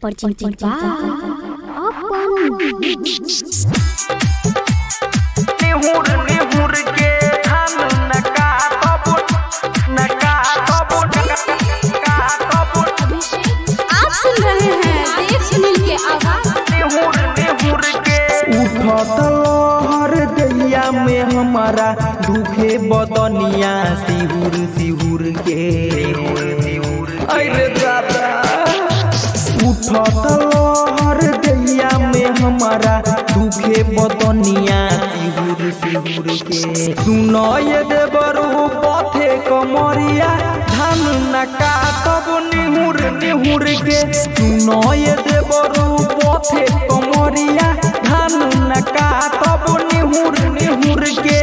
Percinta apa? निहुर निहुर के धान नका तबुट नका तबुट नका तबुट आप सुन रहे हैं देव सुनील के आवाज निहुर निहुर के उठत लहर दैया में हमारा दुखे बदनिया सिहुर सिहुर के अरे दादा उठत लहर दैया में हमारा दुखे बदनिया सिहुर सिहुर के सुनय देवरू पथे कमरिया धान नका तब निहुर निहुर के सुनय देवरू पथे कमरिया धान नका तब निहुर निहुर के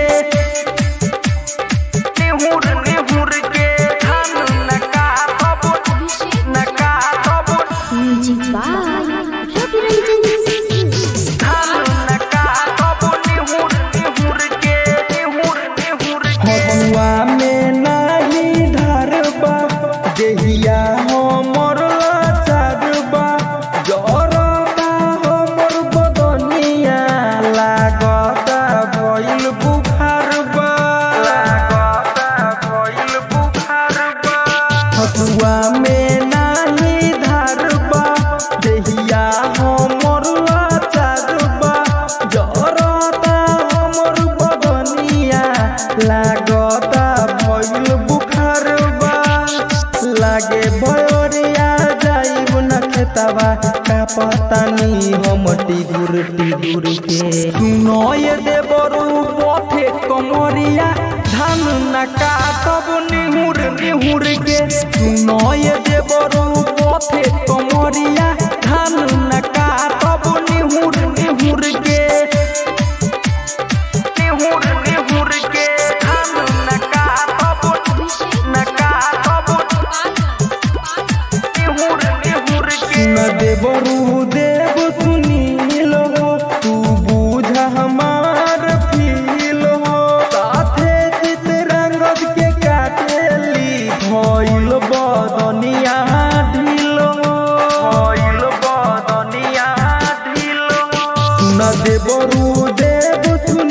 निहुर निहुर के धान नका तब नका तब म्यूजिक बाय रवि रंजन धान नका तब निहुर निहुर के निहुर निहुर के हवा में नाही धरबा देहिया हमर लाचारबा जरबा हमर बदनिया लागता भइल बुखारबा लागता भइल बुखारबा हवा में नाही धरबा देहिया हमर लाचारबा जरता हमर बदनिया लागता भइल बुखारबा लागे भयोरिया जाइब न खेतवा का पतानी हम टिगुर टिगुर के सुनय देवरू पथे कमरिया धान नका तब निहुर निहुर के सुनय देवरू पथे कमरिया धान नका तब निहुर निहुर के निहुर निहुर के धान नका तब नका तब निहुर निहुर के न देवरू देव सुनील हो तू बूझ हमार फील हो साथे चितरंगद के काटेली भइल बदनिया ढील हो भइल बदनिया ढील हो न देवरू देव सुनील